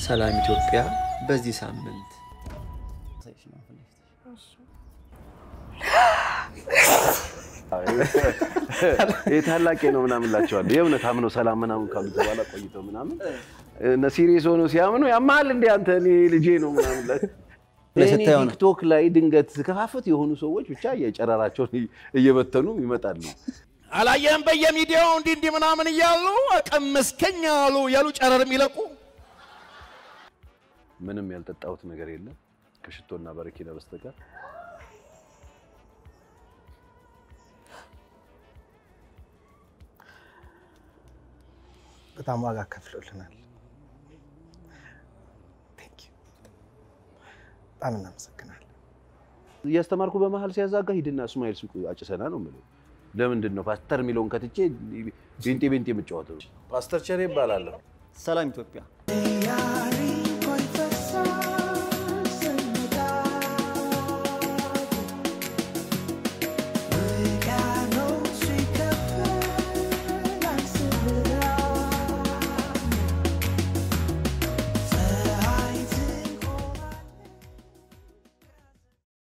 ሰላም ኢትዮጵያ በዚህ ሳምንት ይህ ታላቄ ነው ምናምን ላቸዋለሁ። የእውነት አምነው ሰላም ምናምን ካሉት በኋላ ቆይተው ምናምን እነ ሲሪየስ ሆነው ሲያምኑ ያማል እንደ አንተ እኔ ልጄ ነው ምናምን ላ- እኔ ስታየው ነው። ቲክቶክ ላይ ድንገት ከፋፈት የሆኑ ሰዎች ብቻ የጨረራቸውን እየበተኑ ይመጣሉ። አላየህም? በየሚዲያው እንዲህ እንዲህ ምናምን እያሉ ቀመስከኝ አሉ ያሉ ጨረር የሚለቁ ምንም ያልጠጣሁት ነገር የለም ከሽቶና በረኪና በስተቀር። በጣም ዋጋ ከፍሎልናል። ቴንክ ዩ በጣም እናመሰግናለን። እያስተማርኩ በመሀል ሲያዛጋ ሂድና እስማኤል ሱቅ አጭሰና ነው የምለው። ለምንድን ነው ፓስተር የሚለውን ከትቼ ቤንጤ ቤንጤ የምጫወተው? ፓስተር ቸሬ ይባላለሁ። ሰላም ኢትዮጵያ ያሬ